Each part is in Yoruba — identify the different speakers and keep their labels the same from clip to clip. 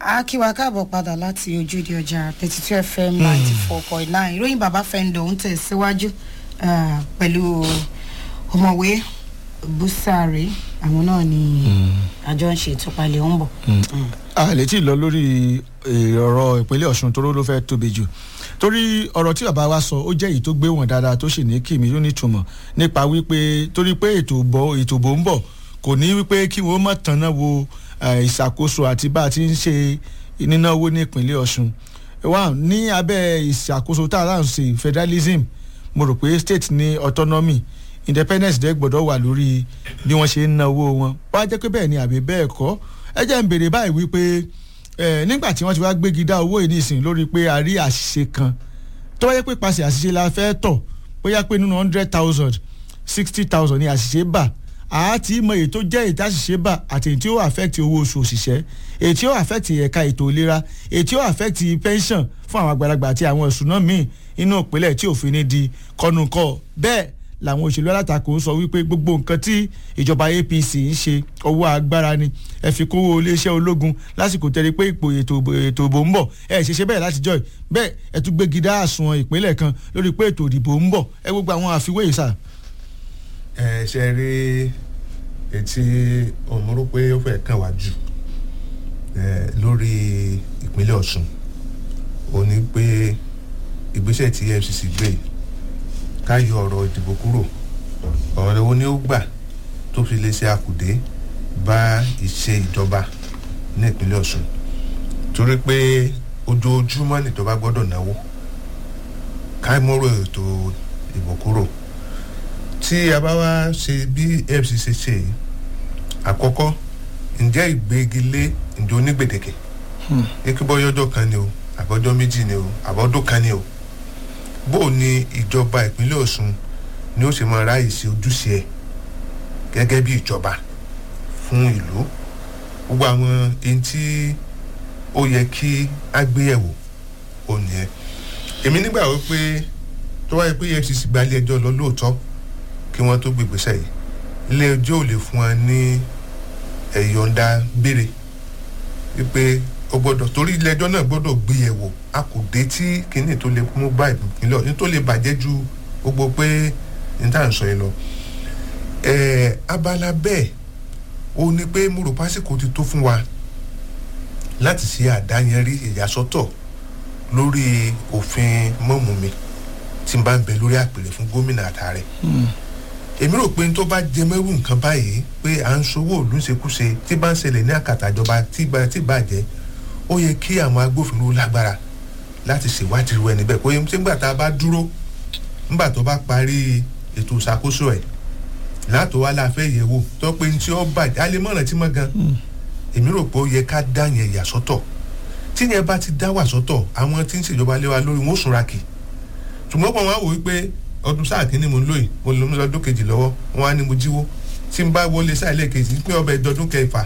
Speaker 1: a kí wa káàbọ̀ padà láti ojúde ọjà thirty two fm ninety four point nine ìròyìn bàbá fẹ́ǹdọ̀ ń tẹ̀síwájú ah, pẹ̀lú ọmọwé busari àwọn náà ni àjọ ń ṣe ìtúpalẹ̀ ó ń bọ̀.
Speaker 2: a lè tí ì lọ lórí eh, ọ̀rọ̀ ìpínlẹ̀ ọ̀ṣun toró ló fẹ́ tóbi jù torí ọ̀rọ̀ tí bàbá wa sọ ó jẹ́ èyí tó gbé wọn dáadáa tó sì ní kìmí tó nítumọ̀ nípa wípé torí pé ètò ìbò ètò ìbò ń bọ̀ kò ní wípé kí wọ́n mọ̀ tanná wo eh, ìṣàkóso àti bá a ti ń ṣe nínáwó ní ìpínlẹ̀ ọ̀ṣun wà ní abẹ́ ìṣàkóso tá a láǹ ṣe federalism mo rò pé state ní autonomy independence dẹ́ gbọ́dọ̀ wà lórí bí wọ́n ṣe ń náwó wọn wá jẹ́ pé bẹ́ẹ̀ ni àbí bẹ́ẹ̀ kọ́ ẹ jẹ́ ń béèrè báyìí wípé ẹ nígbà tí wọ́n ti wá gbégi dá owó yìí nísìnyí lórí pé a rí àṣìṣe kan tó wáyé pé pàṣẹ àṣìṣe la fẹ́ tọ̀ bóyá pé nínú hundred thousand sixty thousand ni àṣìṣe bà àti mọ èyí tó jẹ́ èyí tí àṣìṣe bà àti èyí tí ó affect owó oṣù òṣìṣẹ́ èyí tí ó affect ẹ̀ka ètò ìlera èyí tí ó affect pension fún àwọn àgbàlagbà àti àwọn ìṣúná míì inú ìpínlẹ̀ tí òfin ní di kọnùkọ bẹ́ẹ̀ làwọn òṣèlú alátakò sọ wípé gbogbo nǹkan tí ìjọba apc ń ṣe ọwọ́ agbára ni ẹ fi kówó iléeṣẹ́ ológun lásìkò tẹ́lẹ̀ pé ipò ètò ètò ìbò ń bọ̀ ẹ ṣe ṣe bẹ́ẹ̀ láti jọ́ ẹ̀ bẹ́ẹ̀ ẹ tún gbégi dá àsùnwọ̀n ìpínlẹ̀ kan lórí pé ètò ìdìbò ń bọ̀ ẹ gbogbo àwọn àfiwé yìí sà.
Speaker 3: ẹ ṣe rí etí òmùrú pé ó fẹ́ kàn wá jù ẹ lórí ìpínlẹ̀ ọ̀ṣun ó ní pé ìgbésẹ̀ tí efcc gbé yìí ká yọ ọ̀rọ̀ ìdìbò kúrò ọ̀rọ̀ wo ni ó gbà tó fi lè ṣe àkùdé bá ìṣe ìjọba ní ìpínlẹ̀ ọ̀ṣun torí pé ojoojúmọ́ níjọba gbọ́dọ̀ náwó ká mọ́rọ̀ ètò ìbò kúrò tí a bá wá ṣe bí fcc ṣe yìí àkọ́kọ́ ǹjẹ́ ìgbégilé ǹjẹ́ onígbèdéke ekébọ́yọ́jọ́ kan ni o àbọ̀jọ́ méjì ni o àbọ̀dún kan ni o bó o ní ìjọba ìpínlẹ̀ ọ̀ṣun ni ó ṣe máa ráàyè ṣe ojúṣe ẹ̀ gẹ́gẹ́ bí ìjọba fún ìlú gbogbo àwọn ẹni tí ó yẹ kí á gbé ẹ̀wò ò ní ẹ èmi nígbà wípé tó wáyé pé efcc gba ilé ẹjọ́ lọ lóòótọ́ kí wọ́n tó gbégbèsè yìí ilé ẹjọ́ ò lè fún wa ní ẹ̀yọ̀ǹda béèrè wípé o gbọ́dọ̀ torí ilé ẹjọ́ náà gbọ́dọ̀ gbé ẹ̀wò a kò dé tí kinní tó lè mú bá ìpínlẹ̀ ọ̀hún tó lè bàjẹ́ ju gbogbo pé n tá à ń sọ yìí lọ. abala bẹ́ẹ̀ o ní pé mo rò pásíkò ti tó fún wa láti ṣe àdáyẹnrí ìyàsọ́tọ̀ lórí òfin mọ́mùmí tí n bá ń bẹ lórí àpèrè fún gómìnà àtàrẹ. èmi rò pé n tó bá jẹ mẹ́rù nǹkan báyìí pé à ń sowó òlú ṣekúṣe tí bá ń ṣẹlẹ̀ ní àkàtà ìjọba tí bàjẹ́ ó yẹ kí àwọn agbófinró lágbára láti ṣèwádìí irú ẹni bẹ́ẹ̀ kó yẹ tí nígbà tá a bá dúró nígbà tó bá parí ètò ìṣàkóso ẹ̀ látò wá la fẹ́ yẹ̀ wò tó pé ní tí ó bàjẹ́ a lè mọ̀ràn tí mọ̀ gan èmi rò pé ó yẹ ká dá yẹn yà sọ́tọ̀ tí yẹn bá ti dá wà sọ́tọ̀ àwọn tí ń ṣèjọba lé wa lórí wọn ó sunra kì ṣùgbọ́n pọ̀ wọn á wò wípé ọdún sáà kínní mo ń lóyè mo lọ lọ́dún kejì lọ́wọ́ wọn á ní mo jíwó tí n bá wọlé sáà lẹ́ẹ̀kejì pé ọbẹ̀ ìdọ́dún kẹfà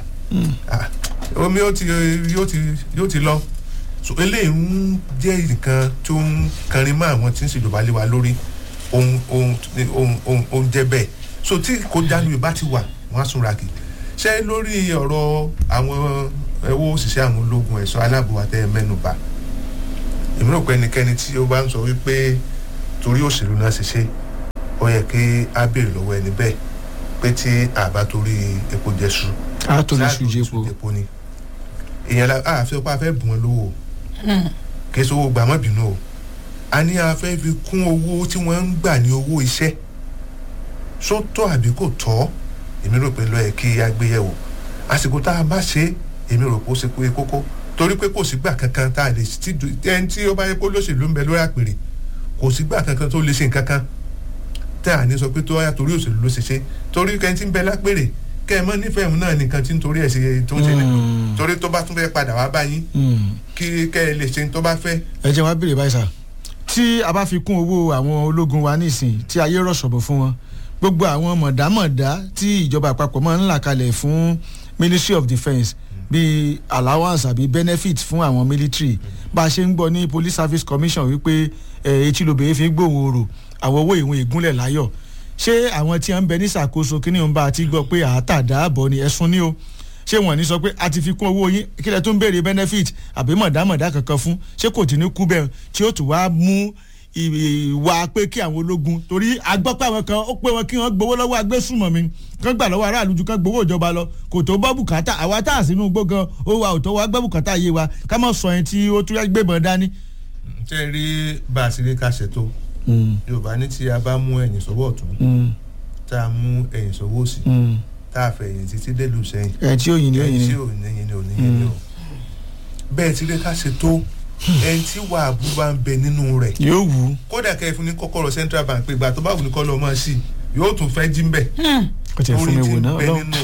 Speaker 3: omi yóò ti yóò ti yóò ti lọ so eléyìí ń jẹ́ nǹkan tó ń kanrin mọ́ àwọn tí ń ṣèjọba lé wa lórí ohun ohun ohun ohun ohun jẹ́ bẹ́ẹ̀ so tí kò jánu ìbá ti wà wọ́n á súnra kì ṣé lórí ọ̀rọ̀ àwọn ẹ̀wọ́ òṣìṣẹ́ àwọn ológun ẹ̀ṣọ́ aláàbò àtẹ mẹ́nuba èmi rò pé ẹnikẹ́ni tí ó bá ń sọ wípé torí òṣèlú náà ṣe ṣe ó yẹ kí á béèrè lọ́wọ́ ẹni bẹ́ẹ̀ pé tí àbá torí epo jẹ́sù
Speaker 2: a tó lè sùn jẹ́po
Speaker 3: ni èèyàn la a fẹ́ pa fẹ́ bùn wọn lówó kí sọ gbà má bínú o a ní a fẹ́ fi kún owó tí wọ́n ń gbà ní owó iṣẹ́ sọ́tọ̀ àbí kò tọ́ èmi rò pé lọ́yẹ̀ kí a gbé yẹ̀wò àsìkò tá a bá ṣe èmi rò pé ó ṣe pé kókó torí pé kò sígbà kankan tá a lè ti ẹni tí ó bá yẹ kó lóṣèlú ń bẹ lórí àpèrè kò sígbà kankan tó lè ṣe nǹkan kan tá a ní sọ pé tó wáyà torí òṣèlú ló ṣe ṣe torí kẹ́ni tí ń bẹ lápèrè kẹ́ ẹ mọ́ nífẹ̀ẹ́ òun náà nìkan tí ń torí ẹ̀ ṣe tó ń ṣe ní torí tó bá tún fẹ́ padà wá báyìí kí kẹ́ ẹ lè ṣe tó bá fẹ́.
Speaker 2: ẹ jẹ́ wá béèrè báyìí sà tí a bá fi kún owó àwọn ológun wa nísìn tí ayé rọ̀ṣọ̀bọ̀ fún wọn gbogbo àwọn mọ̀dámọ̀dá tí ìjọba àpapọ̀ máa ń là kalẹ̀ fún ministry of defence bíi allowance àbí benefit fún àwọn military bá a ṣe ń gbọ́ ní police service commission wípé etí lóbìnrin fi ń gbóhùn oòrò àwọn owó ìwọ̀n ìgúnlẹ̀ láyọ̀ ṣé àwọn tí wọ́n ń bẹ ní ṣàkóso kí ni òun bá ti gbọ́ pé àátàdá àbọ̀ ni ẹ̀sùn ni o ṣé wọn ní sọ pé a ti fi kún owó yín kílẹ̀ tó ń béèrè benefit àbí mọ̀dámọ̀dá kankan fún ṣé kò tí ní kú bẹ́ẹ̀ tí ó tún wá mú ìwà pé kí àwọn ológun torí agbọ́pẹ́ àwọn kan ó pé wọn kí wọ́n gbowó lọ́wọ́ agbésùmọ̀mí kán gbà lọ́wọ́ aráàlú ju kán gbowó ìjọba lọ kò tó bọ́ bùkátà àwa tá à sínú igbó gan ó wa ò tó wá gbẹ́ bùkátà yé wa ká mọ̀ sọ yẹn tí ó tún gbébọn dání.
Speaker 3: ṣé ẹ rí bá a ti rí ká ṣètò yorùbá ní tí a bá mú ẹ̀yìn sọ́wọ́ ọ̀tún tá a mú ẹ̀yìn sọ́wọ́ òsì tá a fẹ̀yìn títí délùú sẹ́yìn
Speaker 2: ẹ̀ tí ó yin ni ó yin
Speaker 3: ẹ̀yìn
Speaker 2: ni.
Speaker 3: tí ò ní yin ni ò ní yin ni o bẹ́ẹ̀ ti rí ká ṣètò ẹni tí wàá bú bá ń bẹ nínú rẹ̀
Speaker 2: yóò wù ú
Speaker 3: kódà kẹ́ ẹ fún ní kọ́kọ́rọ́ central bank pé ìgbà tó bá wù ní kọ́ lọ́ọ́ máa ṣì yóò tún fẹ́ jí ń bẹ̀
Speaker 2: kò tẹ̀ fún mi wò náà
Speaker 3: bẹ
Speaker 2: ọlọ́run.
Speaker 3: nínú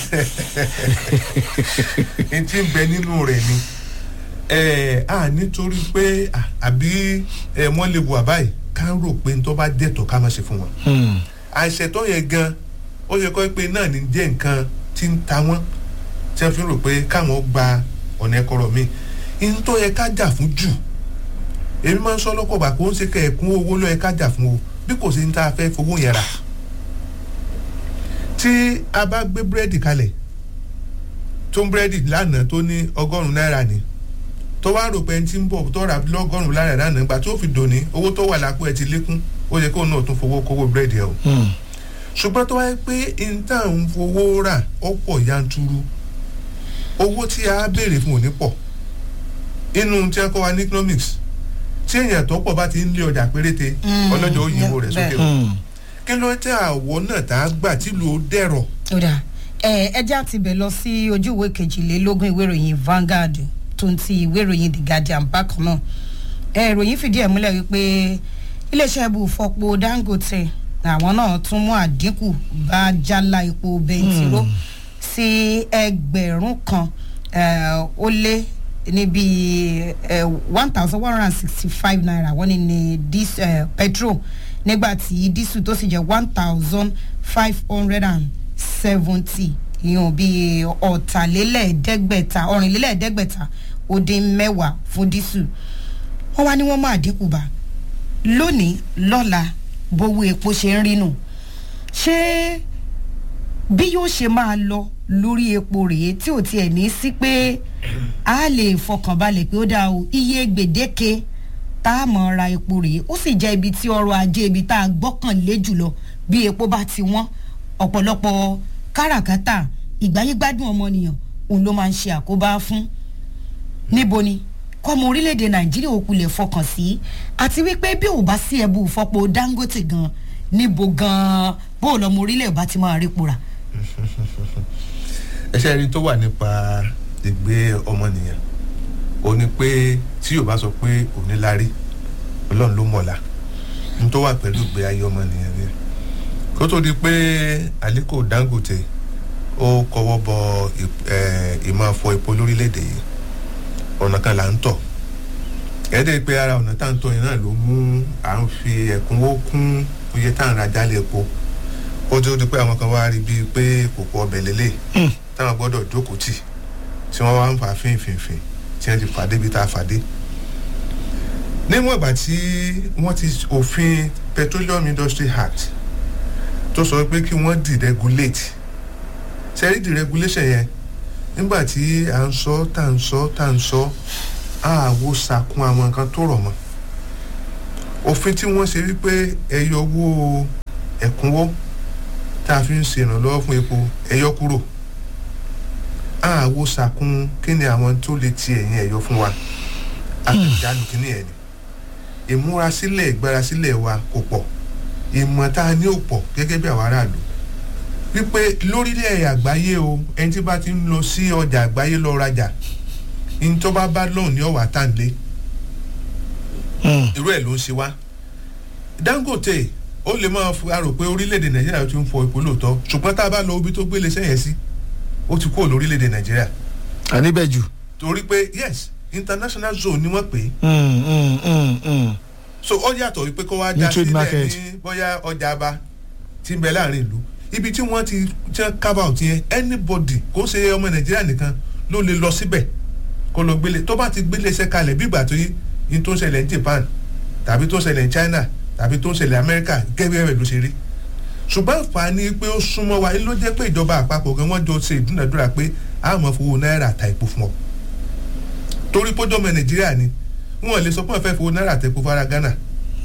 Speaker 3: n tí ń bẹ nínú rẹ̀ ni ẹ a nítorí pé à, àbí ẹ wọ́n lè wà báyìí ká rò pé n tó bá dẹ̀tọ̀ ká má ṣe fún wọn
Speaker 2: Hmm.
Speaker 3: àìṣẹ̀tọ́ yẹn gan ó yẹ kọ́ pé náà ní jẹ́ nǹkan tí ń ta wọ́n tí wọ́n fi rò pé káwọn gba ọ̀nà ẹ̀kọ́rọ̀ mi n tó yẹ ká jà fún jù èmi máa ń sọ lọ́pọ̀ bá kó ń ṣe kẹ́ ẹ̀kún owó ló yẹ ká jà fún o bí kò sí ní tá a fẹ́ fowó yẹn rà tí a bá gbé búrẹ́dì kalẹ̀ tó ń búrẹ́dì lánàá tó ní ọgọ́rùn-ún náírà ni tó wá rò pé ẹni tí ń bọ̀ tó rà lọ́gọ́rùn-ún náírà lánàá gbà tó fi dòní owó tó wà lápò ẹ̀ ti lékún ó yẹ kóun náà tún fowó kówó búrẹ́dì ẹ̀ o
Speaker 2: Hmm.
Speaker 3: ṣùgbọ́n tó wáyé pé níta ń fowó rà ó pọ̀ yanturu owó tí a béèrè fún òní pọ̀ inú tí a kọ́ wa ní economics tí èèyàn tó pọ̀ bá ti ń lé ọjà péréte
Speaker 1: Mm,
Speaker 3: ọlọ́jọ́ ó yíwó rẹ̀
Speaker 1: bẹ́ẹ̀.
Speaker 3: sókè o
Speaker 2: Hmm.
Speaker 3: kí ló tẹ àwọ̀ náà tá a gbà tìlú ó dẹ̀rọ̀
Speaker 1: ó dà ẹ ẹjẹ́ àti bẹ̀ lọ sí ojú ìwé kejìlélógún ìwé ìròyìn Vanguard tó ń ti ìwé ìròyìn The Guardian bákan náà ẹ ìròyìn fìdí ẹ̀ múlẹ̀ wípé iléeṣẹ́ ibùfọ̀pọ̀ Dangote àwọn náà tún mú àdínkù bá jálá epo bẹntiró sí ẹgbẹ̀rún kan eh, ó lé níbi one thousand one hundred and sixty five naira wọ́n ní ní dis eh, petrol nígbà tí dísù tó sì jẹ́ one thousand five hundred and seventy ìyẹn bíi ọ̀tàlélẹ́ẹ̀ẹ́dẹ́gbẹ̀ta ọ̀rìnlélẹ́ẹ̀ẹ́dẹ́gbẹ̀ta ó dín mẹ́wàá fún dísù wọ́n wá ní wọ́n máa dínkù bá lónìí lọ́la bówó epo ṣe ń rí nù ṣé bí yóò ṣe máa lọ lórí epo rèé tí ò tiẹ̀ ní sí pé a lè fọkànbalẹ̀ pé ó dáa o iye gbèdéke tá a mọ̀ ra epo rèé ó sì jẹ́ ibi tí ọrọ̀ ajé ibi tá a gbọ́kànlé jùlọ bí epo bá ti wọ́n ọ̀pọ̀lọpọ̀ káràkátà ìgbáyégbádùn ọmọnìyàn òun ló máa ń ṣe àkóbá fún níbo ni kọ́mọ orílẹ̀-èdè nàìjíríà òkulẹ̀ fọkàn sí àti wípé bí ò bá sí ẹbú fọpo dangote gan níbo gan bó o lọ́mọ orílẹ̀ ò bá ti máa rí pura.
Speaker 3: ẹṣẹ́ rí tó wà nípa ìgbé ọmọnìyàn ó ní pé tí yóò bá sọ pé òní lárí ọlọ́run ló mọ̀ọ́lá ní tó wà pẹ̀lú ìgbé ayé ọmọnìyàn ni kó tó di pé Aliko Dangote ó kọwọ́ bọ ì- ẹ̀, ìmọ̀ afọ epo lórílẹ̀‐èdè yìí ọ̀nà kan là ń tọ̀ ẹ̀ẹ́dẹ̀ pé ara ọ̀nà tá à ń tọ̀ yẹn náà ló mú à ń fi ẹ̀kúnwó kún iye tá à ń ra jálẹ̀ epo ó tó di pé àwọn kan wá rí bíi pé kòkó ọbẹ̀ lélẹ̀ táwọn gbọ́dọ̀ jókòó tì tí wọ́n wá ń fà fínfínfín tí wọ́n ti fàdé bíi tá a fàdé. níwọ̀n ìgbà tí wọ́n ti òfin Petroleum Industry Act tó sọ pé kí wọ́n deregulate sẹ́rí deregulation yẹn nígbà tí à ń sọ tá à ń sọ tá à ń sọ àwo sàkún àwọn nǹkan tó rọ̀ mọ́ òfin tí wọ́n ṣe wípé ẹyọ owó ẹ̀kúnwó tá a fi ń ṣe ìrànlọ́wọ́ fún epo ẹyọ kúrò àwo sàkún kí ni àwọn tó lè ti ẹ̀yìn ẹ̀yọ fún wa àtẹ̀jánu kí ni ẹ̀ ni ìmúrasílẹ̀ ìgbárasílẹ̀ wa kò pọ̀ ìmọ̀ tá a ní ò pọ̀ gẹ́gẹ́ bí àwọn aráàlú wípé lórílẹ̀ àgbáyé o ẹni tí bá ti ń lọ sí ọjà àgbáyé lọ rajà ní tó bá bá lọ́hùn ní ọ̀wà tá à ń lé
Speaker 2: Hmm.
Speaker 3: irú ẹ̀ ló ń ṣe wá Dangote ó lè máa fi arò pé orílẹ̀-èdè Nàìjíríà ti ń fọ epo lóòótọ́ ṣùgbọ́n tá a bá lọ ibi tó gbélé sẹ́yìn sí ó ti kúrò lórílẹ̀-èdè Nàìjíríà
Speaker 2: àníbẹ̀ jù.
Speaker 3: torí pé yes international zone ni wọ́n pè é
Speaker 2: Hmm, hmm, hmm, hmm.
Speaker 3: so ó yàtọ̀ wípé kó wá
Speaker 2: Ní
Speaker 3: já
Speaker 2: trade
Speaker 3: sílẹ̀
Speaker 2: market.
Speaker 3: ní bóyá ọjà aba tí ń bẹ láàrin ìlú ibi tí wọ́n ti tí wọ́n carve out yẹn anybody kò ṣe ọmọ Nàìjíríà nìkan ló lè lọ síbẹ̀ kó lọ gbélé tó bá ti gbélé iṣẹ́ kalẹ̀ bí ìgbà tó yí ní tó ń ṣẹlẹ̀ ní Japan tàbí tó ń ṣẹlẹ̀ ní China tàbí tó ń ṣẹlẹ̀ America gẹ́gẹ́ bẹ́ẹ̀ ló ṣe rí ṣùgbọ́n àǹfààní pé ó súnmọ́ wa ló jẹ́ pé ìjọba àpapọ̀ gan wọ́n jọ ṣe ìdúnàdúrà pé a máa fowó náírà ta epo fún ọ torí pójọ́ ọmọ nàìjíríà ni wọn lè sọ pé wọn fẹ́ fowó náírà ta epo fara ghana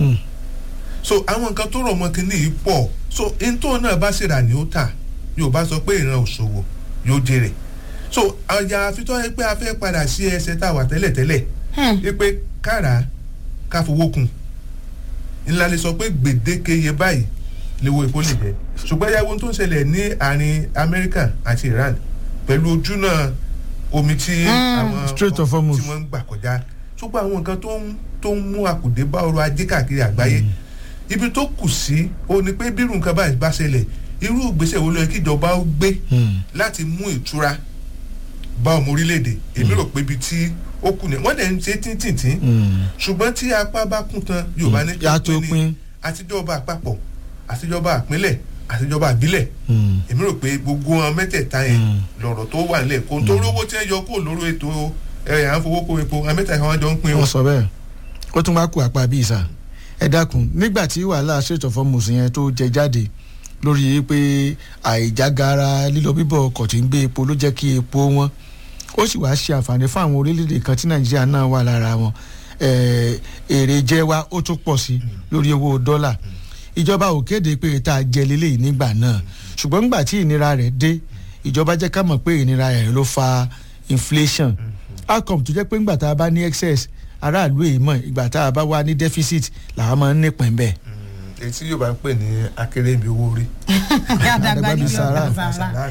Speaker 3: so àwọn nǹkan tó rọ̀ mọ́ kínní yìí pọ̀ so ntọ́ náà bá ṣèrà ni ó tà yóò bá sọ pé ìran òṣòwò yóò jèrè so àyà àfitọ́ ẹ pé a fẹ́ padà sí ẹsẹ̀ tá a wà tẹ́lẹ̀tẹ́lẹ̀ ẹ pé kára ká fowó kun ńlá lè sọ pé gbèdéke iye báyìí léwo epo lè jẹ ṣùgbọ́n yàgò tó ń ṣẹlẹ̀ ní àárín amẹ́ríkà àti iran pẹ̀lú ojúnà omi tí àwọn
Speaker 2: Strait of Hormuz.
Speaker 3: tí wọ́n ń gbà kọjá ṣùgbọ́n àwọn nǹkan tó ń tó ń mú àkùdé bá ọrọ̀ ajé káàkiri àgbáyé ibi tó kù sí o ní pé bírù nǹkan báyìí bá ṣẹlẹ̀ irú ìgbésẹ̀ wo ló yẹ kí ìjọba ó gbé láti mú ìtura bá ọmọ orílẹ̀-èdè èmi rò pé ibi tí ó kù ní wọ́n dẹ̀ ń ṣe tíntìntín ṣùgbọ́n tí apá bá kún tán yorùbá ní
Speaker 2: Yá tó pín.
Speaker 3: àtijọba àpapọ̀ àtijọba àpínlẹ̀ àtijọba àbílẹ̀ èmi rò pé gbogbo wọn mẹ́tẹ̀ẹ̀ta yẹn lọ̀rọ̀ tó wà nílẹ̀ kó tó rówó tí wọ́n yọ kó lóró ètò ẹ̀ à ń fowó kó epo àwọn mẹ́tẹ̀ẹ̀ta wọn jọ ń pín o.
Speaker 2: wọ́n sọ bẹ́ẹ̀ ó tún wá kú apá bíi sà ẹ dákun nígbà tí wàhálà Strait of Hormuz yẹn tó jẹ jáde lórí pé àìjágara lílọ bíbọ̀ ọkọ̀ tí ń gbé epo ló jẹ́ kí epo wọn ó sì wá ṣe àǹfààní fún àwọn orílẹ̀-èdè kan tí Nàìjíríà náà wà lára wọn Eh, èrè jẹ wa ó tún pọ̀ sí lórí owó dọ́là ìjọba ò kéde pé tá a jẹ lélẹ́yìí nígbà náà ṣùgbọ́n nígbà tí ìnira rẹ̀ dé ìjọba jẹ́ ká mọ̀ pé ìnira rẹ̀ ló fa inflation outcome tó jẹ́ pé nígbà tá a bá ní excess aráàlú èyí mọ̀ ìgbà tá a bá wà ní deficit làwọn máa ń nípìn bẹ́ẹ̀.
Speaker 3: èyí tí yorùbá ń pè ní akérèmí owó orí
Speaker 1: àdàgbà níbi
Speaker 2: Sàrà.
Speaker 1: ọ̀gá sàrà.
Speaker 3: sàlámì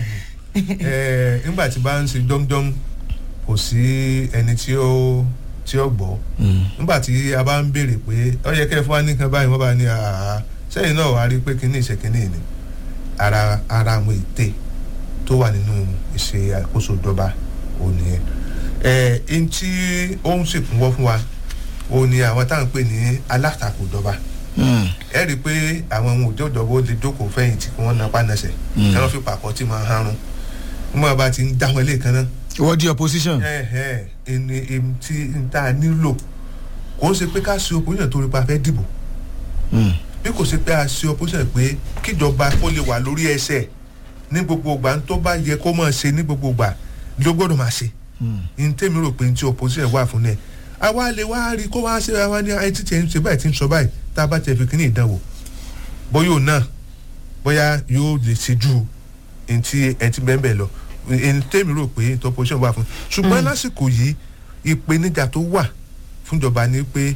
Speaker 3: ẹ nígbà tí bá ń ṣe jọmjọm kò sí ẹni tí ó tí ó gbọ́ nígbà tí a bá ń béèrè pé ó yẹ kẹ́ ẹ fún wa nìkan báyìí wọ́n bá ní àhà sẹ́yìn náà wàá rí i pé kíní ìṣe kíní ni ara ara àwọn ète tó wà nínú ìṣe àkóso ìjọba òní ẹ ẹ ẹni tí ó ń ṣèkúnwọ́ fún wa òun ni àwọn táwọn ń pè ní alátakò ìjọba ẹ rí i pé àwọn ohun òjò ìjọba ó lè jókòó fẹ̀yìntì kí wọ́n napá nasẹ̀ kí wọ́n fi pàkọ́ tí máa harun wọ́n bá ti ń dá wọn lé kan náà
Speaker 2: ìwọ di opposition.
Speaker 3: ẹ ẹ ẹni ẹni tí n ta nílò kò ń ṣe pé ká ṣe opposition torí pa fẹ́ dìbò bí kò ṣe pé a ṣe opposition pé kíjọba kó lè wà lórí ẹsẹ̀ ní gbogbo ìgbà tó bá yẹ kó máa ṣe ní gbogbo ìgbà ló gbọ́dọ̀ máa ṣe ní tèmi rò pé ní tí opposition wà fún ẹ àwa lè wá rí kó wá ṣe àwa ní ẹ títí ẹ ń ṣe báyìí tí ń sọ báyìí tá a bá tẹ̀ fi kíní ìdánwò bóyá òun náà bóyá yóò lè ṣe ju ẹni tí ẹni tí bẹ́ẹ̀ bẹ́ẹ̀ lọ ẹni tèmi rò pé ní opposition wà fún ṣùgbọ́n lásìkò yìí ìpèníjà tó wà fúnjọba ni pé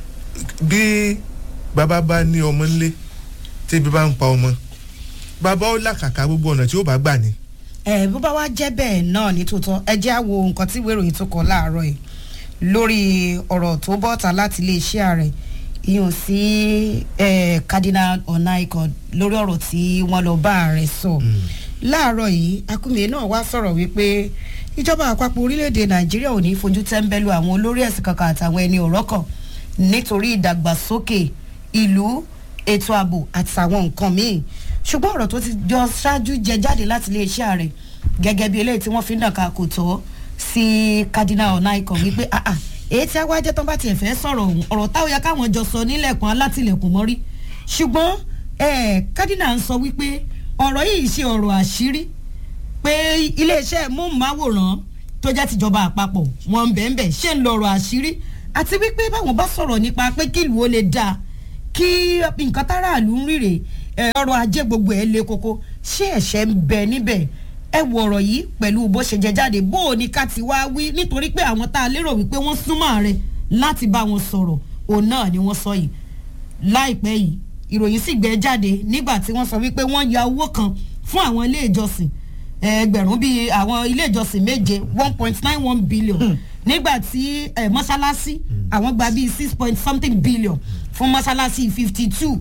Speaker 3: bí bàbá bá ní ọmọ ńlé tí ibi bá ń pa ọmọ bàbá ó làkàkà gbogbo ọ̀nà tí ó bá gbà ní.
Speaker 1: ẹ bó bá wá jẹ́ bẹ́ẹ̀ náà ní tòótọ́ ẹ jẹ́ àwo nǹkan tí ìwé ìròyìn tó kọ láàárọ̀ yìí lórí ọ̀rọ̀ tó bọ́ta láti iléeṣẹ́ ààrẹ ìyàn sí eh, cardinal onaiko lórí ọ̀rọ̀ tí wọ́n lọ bá ààrẹ sọ láàárọ̀ yìí akúmìyẹ náà wá sọ̀rọ̀ wípé ìjọba àpapọ̀ orílẹ̀-èdè nàìjíríà ò ní fojú tẹ́ńbẹ́lú àwọn olórí ẹ̀sìn kankan àtàwọn ẹni ọ̀rọ̀ kan nítorí ìdàgbàsókè ìlú ètò ààbò àtàwọn nǹkan míì ṣùgbọ́n ọ̀rọ̀ tó ti jọ ṣáájú jẹ jáde láti iléeṣẹ́ ààrẹ gẹ́gẹ́ bí eléyìí tí wọ́n fi ń dàka kò tọ́ sí cardinal onaiko wípé ah ah èyí tí awájẹ tán bá tiẹ̀ fẹ́ sọ̀rọ̀ ọ̀hún ọ̀rọ̀ táwọn ya káwọn jọ sọ nílẹ̀kùn alátìlẹ̀kùn mọ́rí ṣùgbọ́n eh, cardinal ń sọ wípé ọ̀rọ̀ yìí ṣe ọ̀rọ̀ àṣírí pé iléeṣẹ́ móhùnmáwòrán tó jẹ́ tìjọba àpapọ̀ wọn ń bẹ̀ẹ̀ ṣe ń lọ̀rọ̀ àṣírí àti wípé báwọn bá sọ̀rọ̀ nípa pé kí ìlú ó lè dáa kí nǹkan táráàlú ń rírè ẹ, ọrọ̀ ajé gbogbo ẹ̀ le koko ṣé ẹ̀ṣẹ̀ ń bẹ níbẹ̀ ẹ wo ọ̀rọ̀ yìí pẹ̀lú bó ṣe jẹ jáde bó o ní ká ti wá wí nítorí pé àwọn tá a lérò wípé wọ́n súnmọ́ ààrẹ láti bá wọn sọ̀rọ̀ òun náà ni wọ́n sọ yìí láìpẹ́ yìí ìròyìn sì gbé jáde nígbà tí wọ́n sọ wípé wọ́n ya owó kan fún àwọn ilé ìjọsìn ẹgbẹ̀rún bíi àwọn ilé ìjọsìn méje one point nine one billion nígbà tí eh, mọ́ṣáláṣí àwọn gba bíi six point something billion fún mọ́ṣáláṣí fifty two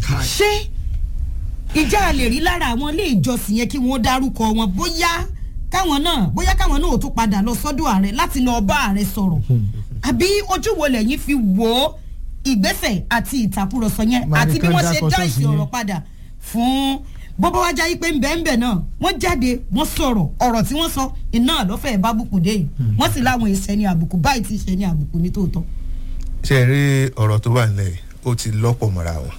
Speaker 1: ṣé ìjà a lè rí lára àwọn ilé ìjọsìn yẹn kí wọ́n dárúkọ wọn bóyá káwọn náà bóyá káwọn náà ò tún padà lọ sọ́dọ̀ ààrẹ láti lọ bá ààrẹ sọ̀rọ̀ àbí ojú wo lẹ́yìn fi wò ó ìgbésẹ̀ àti ìtàkùrọ̀sọ yẹn
Speaker 2: Máa
Speaker 1: àti
Speaker 2: ní
Speaker 1: bí
Speaker 2: kán
Speaker 1: wọ́n
Speaker 2: dá
Speaker 1: ṣe dá
Speaker 2: kọ́sọ̀ọ̀sì
Speaker 1: ìsìn
Speaker 2: yẹn.
Speaker 1: ọ̀rọ̀ padà fún bọ́bá wájà yìí pé ńbẹ́ńbẹ́ náà wọ́n jáde wọ́n sọ̀rọ̀ ọ̀rọ̀ tí wọ́n sọ iná lọ́fẹ̀ẹ́ bá bùkù dé yìí wọ́n sì láwọn ìṣẹ́ ní àbùkù báyìí ti ṣe ní àbùkù ní tòótọ́.
Speaker 3: ṣe é rí ọ̀rọ̀ tó wà nílẹ̀ yìí, ó ti lọ́pọ̀ mọ́ra wọn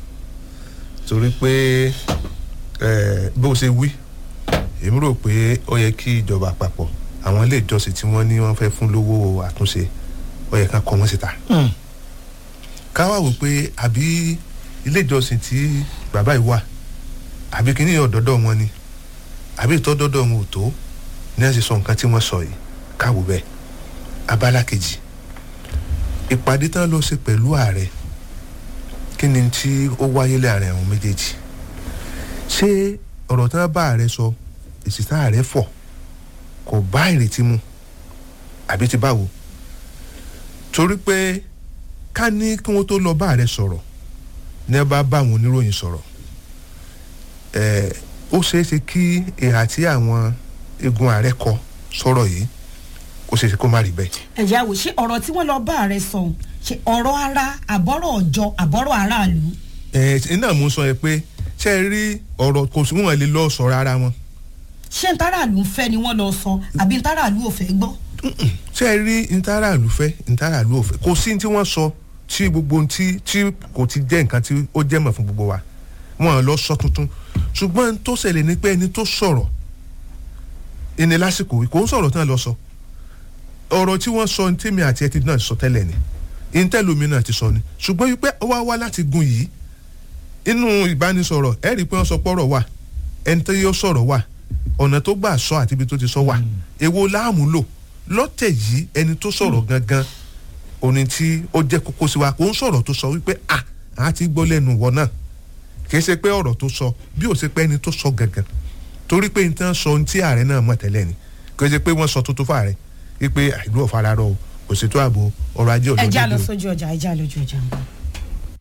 Speaker 3: torí pé eh, bó ṣe wí èmi rò pé ó yẹ kí ìjọba àpapọ̀ àwọn ilé ìjọsìn tí wọ́n ní wọ́n fẹ́ fún lówó àtúnṣe ó yẹ ká kọ́ wọ́n síta
Speaker 2: Hmm.
Speaker 3: ká wá wò pé àbí ilé ìjọsìn tí bàbá yìí wà àbí kíní ọ̀dọ́dọ̀ wọn ni àbí ìtọ́dọ́dọ̀ wọn ò tó ní ẹ̀ sì sọ nǹkan tí wọ́n sọ yìí káwò bẹ́ẹ̀ abala kejì ìpàdé tán ló ṣe pẹ̀lú ààrẹ kí ni tí ó wáyé láàrin àwọn méjèèjì ṣé ọ̀rọ̀ tán bá ààrẹ sọ èsì tá ààrẹ fọ̀ kò bá ìrètí mu àbí ti báwo torí pé ká ní kí wọ́n tó lọ bá ààrẹ sọ̀rọ̀ ní ẹ bá bá àwọn oníròyìn sọ̀rọ̀ ẹ̀ ó ṣeé ṣe kí ìhà tí àwọn igun ààrẹ kọ sọ̀rọ̀ yìí ó ṣeé ṣe kó má rí bẹ́ẹ̀.
Speaker 1: ẹ̀já wò ṣé ọ̀rọ̀ tí wọ́n lọ bá ààrẹ sọ ohun, ṣe ọ̀rọ̀ ara àbọ̀rọ̀ ọ̀jọ́ àbọ̀rọ̀ aráàlú
Speaker 3: ẹ ẹ náà mo sọ yẹ pé ṣe é rí ọ̀rọ̀ kò sí wọn lè lọ sọ̀rọ̀ ara wọn
Speaker 1: ṣé ntàràlú ń fẹ́ ni wọ́n lọ sọ àbí ntàràlú ò fẹ́ gbọ́
Speaker 3: ṣe é rí ntàràlù fẹ́ ntàràlù ò fẹ́ kò sí ní tí wọ́n sọ tí gbogbo ohun tí tí kò ti jẹ́ nǹkan tí ó jẹ́ mọ̀ fún gbogbo wa wọn lọ sọ tuntun ṣùgbọ́n tó ṣẹlẹ̀ ni pé ẹni tó sọ̀rọ̀ ẹni lásìkò yìí kò ń sọ̀rọ̀ tán lọ sọ ọ̀rọ̀ tí wọ́n sọ ní tèmi àti ẹtì náà sọ tẹ́lẹ̀ ni ìntẹ́lómi náà ti sọ ni ṣùgbọ́n wípé ó wá wá láti gun yìí inú ìbánisọ̀rọ̀ ẹ rí i pé wọ́n sọ pọ́rọ̀ wà ẹni tó yọ sọ̀rọ̀ wà ọ̀nà tó gbà sọ àti ibi tó ti sọ wà èwo láàmú lò lọ́tẹ̀ yìí ẹni tó sọ̀rọ̀ gangan òní tí ó jẹ́ kókó sí wa kò ń sọ̀rọ̀ tó sọ wípé à á ti gbọ́ lẹ́nu wọ náà kì í ṣe pé ọ̀rọ̀ tó sọ bí ò ṣe pé ẹni tó sọ gangan torí pé nǹkan sọ ohun tí ààrẹ náà mọ̀ tẹ́lẹ̀ ni kì í ṣe pé wọ́n sọ tuntun fún ààrẹ wípé ìlú ọ̀fararọ o kò ṣètò ààbò ọrọ̀ ajé
Speaker 1: ẹja
Speaker 3: ọ̀dọ́
Speaker 1: lọ sójú ọjà ẹja lójú ọjà ń bọ̀.